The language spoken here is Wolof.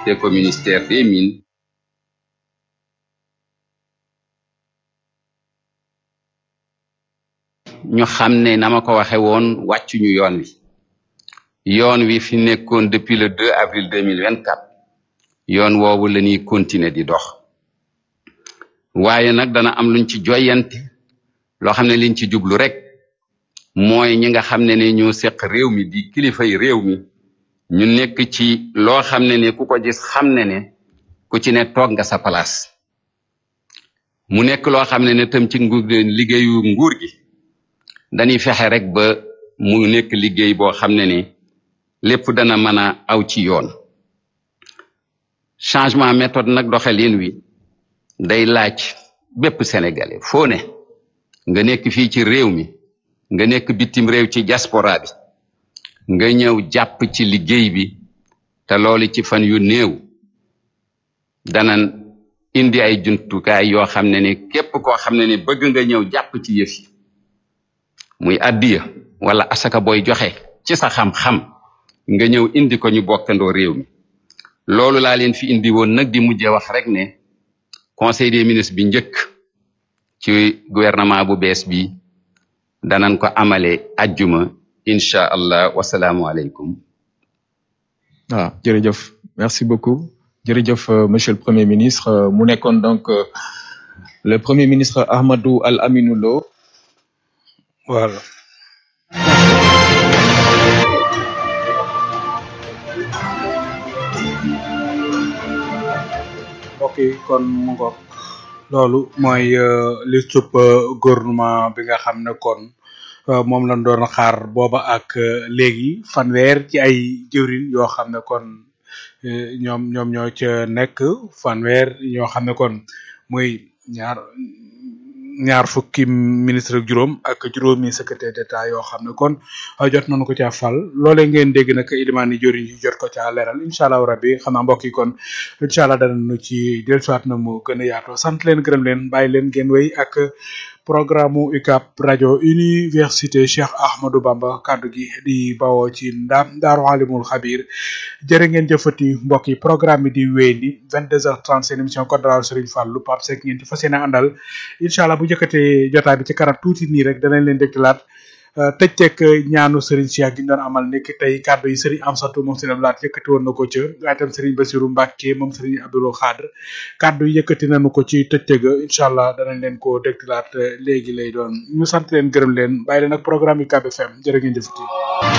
affecté ko ministère des mines ñu xam ne na ma ko waxe woon wàccuñu yoon wi yoon wi fi nekkoon depuis le 2 avril 2024 yoon woowu la ñuy continuer di dox waaye nag dana am luñ ci joyante loo xam ne liñ ci jublu rek mooy ñi nga xam ne ne ñoo seq réew mi di kilifay réew mi ñu nekk ci loo xam ne ne ku ko gis xam ne ne ku ci ne toog nga sa place mu nekk loo xam ne ne tam ci ngu liggéeyu nguur gi dañuy fexe rek ba mu nekk liggéey boo xam ne ne lépp dana mën a aw ci yoon changement méthode nag doxalin wi day laaj bépp sénégalais foo ne nga nekk fii ci réew mi nga nekk bitim réew ci diaspora bi nga ñëw jàpp ci liggéey bi te loolu ci fan yu néew dana indi ay jumtukaay yoo xam ne ne képp koo xam ne ne bëgg nga ñëw jàpp ci yëf yi muy addiya wala asaka booy joxe ci sa xam-xam nga ñëw indi ko ñu bokkandoo réew mi loolu laa leen fi indi woon nag di mujje wax rek ne conseil des ministres bi njëkk ci gouvernement bu bees bi danañ ko amale ajjuma incha allah wasalaamu aleykum waaw jërëjëf merci beaucoup jërëjëf monsieur le premier ministre mu nekkoon donc le premier ministre Ahmadou Al Aminou Lo voilà mbokk yi kon mu ngoog loolu mooy li sup gouvernement bi nga xam ne kon moom lañ doon xaar booba ak léegi fanweer ci ay jëwrin yoo xam ne kon ñoom ñoom ñoo ca nekk fanweer yoo xam ne kon muy ñaar ñaar fukki ministre ak juróom ak juróomi secrétaire d'état yoo xam ne kon jot nañu ko caa fal loolee ngeen dégg nag ilimaani joriñ yi jot ko caa leeral incha allah rabbi xam naa mbokk yi kon incha allah danañu ci dellusiwaat na mu gën a yaatoo sant leen gërëm leen bàyyi leen ngeen wéy ak programme UCAB rajo université Cheikh Ahmadou Bamba kaddu gi di bawoo ci ndaam daaru alimul xabir jërë ngeen jëfati mbokk yi programme bi di wéy di 22h30 seen émission code de la Serigne Fallou Pape Seck ngeen ci fas yéene àndal incha allah bu njëkkatee jotaay bi ci kanam tuuti nii rek danañ leen déglaat tëj teg ñaanu Serigne Cheikh gi ñu doon amal nekk tey kàddu yi Serigne Amsatou moom Serigne Abdoulaye yëkkati woon na ko ca waaye tam Serigne Bassirou Mbacke moom Serigne Abdoulou Khadr kàddu yi yëkkati nañu ko ci tëj teg incha allah danañ leen ko déglaat léegi lay doon ñu sant leen gërëm leen bàyyi leen ak programme yi UCAB FM jërë ngeen jëfati